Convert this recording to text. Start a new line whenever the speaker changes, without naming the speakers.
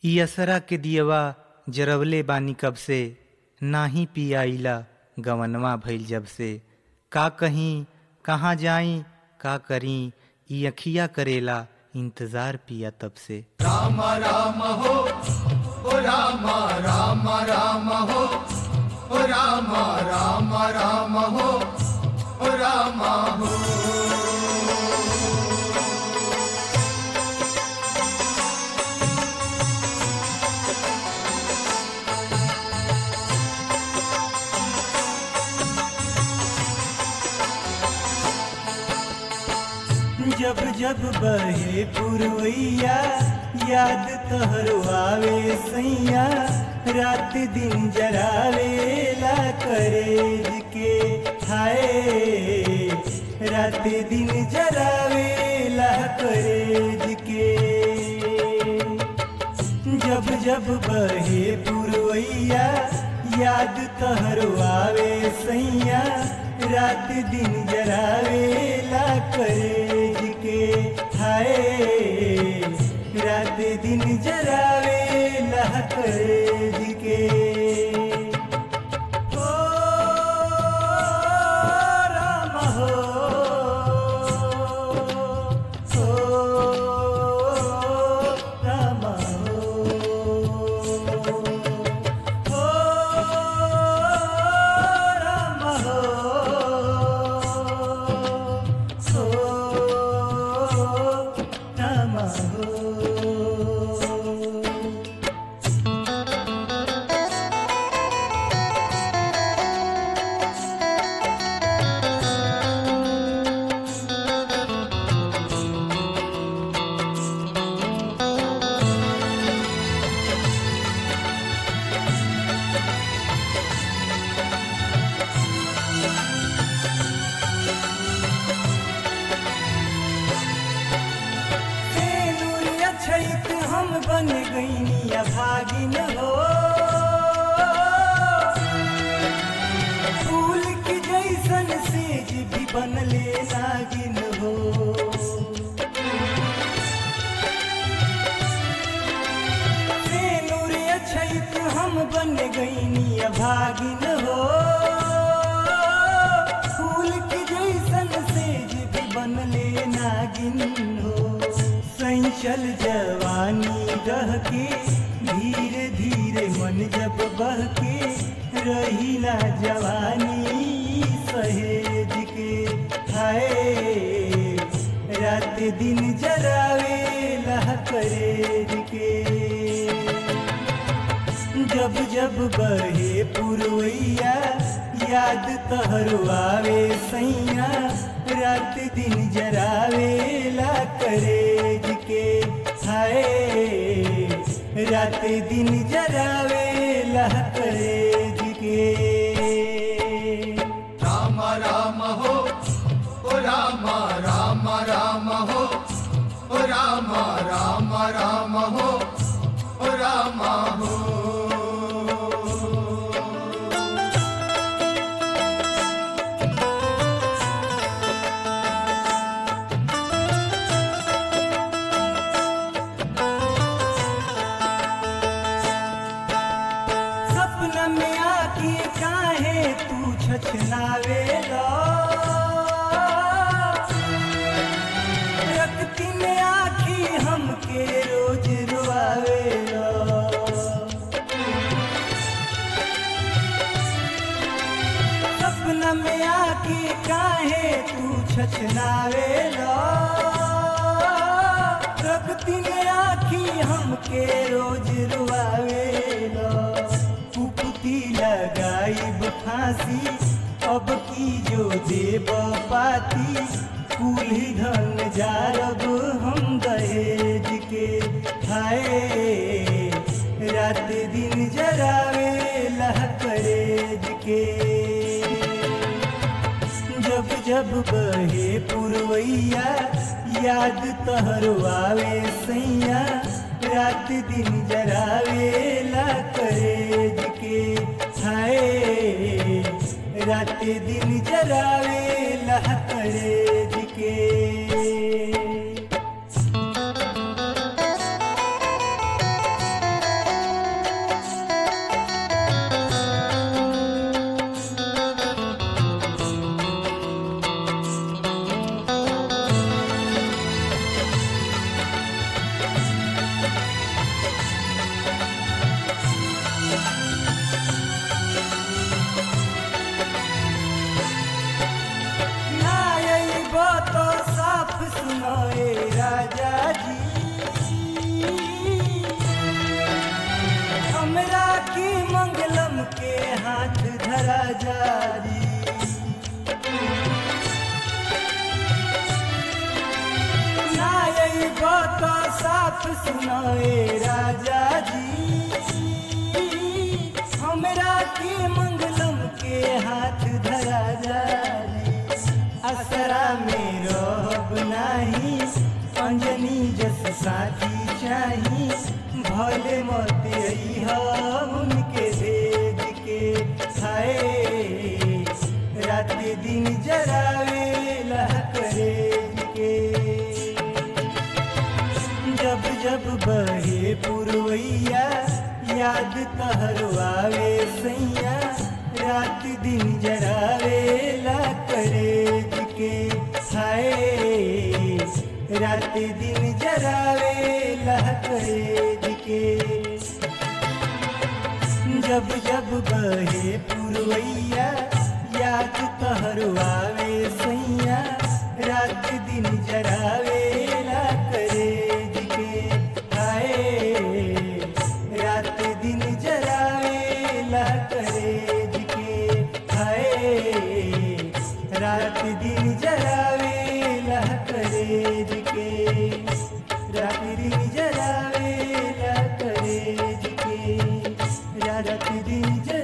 इ असरा के दियवा जरवले बानी कब से नाही पियाइला गवनवा भइल जब से का कहीं कहाँ जाई का करी इ अखिया करेला इंतजार पिया तब से
राम राम हो ओ राम राम राम हो ओ राम राम राम हो ओ राम हो
जब जब बहे पुरवैया याद तोहरो आवे सैया रात दिन जरावेला करेज के हाय रात दिन जरावेला करेज के जब जब बहे पुरवैया याद तोहरो आवे सैया रात दिन जरावेला करेज के हाय रात दिन जरावेला करेज के ओ राम हो ओ राम हो ओ राम हो ओ राम हो सेनुरिया छैत हम बन गईनिया भागिन हो फूल की जैसन सेज भी बनले नागिन हो सेनुरिया छैत हम बन गईनिया भागिन हो फूल की जैसन सेज भी बनले नागिन हो संचल जवानी रह के धीरे धीरे मन जब बह के रहीला जवानी सहेज के हाय रात दिन जरावेला करेज के जब जब बहे पुरवैया याद तहरो आवे सैया रात दिन जरावेला करेज के हाय रात दिन जरावेला करेज के
राम राम हो ओ राम राम राम हो ओ राम राम राम हो ओ राम हो
सपना में आके काहे तू छछनावेला रखती में आखी हमके रोज रुआवेला सपना में आके काहे तू छछनावेला रखती में आखी हमके रोज रुआवेला कुकुती लगाई फांसी अब की जो देव पाती कुल्ही धन जारब हम दहेज के हाय रात दिन जरावेला करेज के जब जब बहे पुरवैया याद तहरो आवे सैया रात दिन जरावेला करेज के हाय रात दिन जरावेला करेज के राजा जी नाई बात साफ सुनाए राजा जी हमरा के मंगलम के हाथ धरा जाई असरा में रब नाही अंजनी जस साथी चाही भले मत अइहा उनके भेज के खाए रात दिन जरावे लह करे के जब जब बहे पुरवैया याद तहर आवे सैया रात दिन जरावे ला करे के हाय रात दिन जरावे ला करे के जब जब बहे पुरवैया याद तहर आवे सैया रात दिन जरावे ला करे के आए रात दिन जरावे ला करे के आए रात दिन जरावे ला करे के रात दिन जरावे ला करे के रात दिन जरावे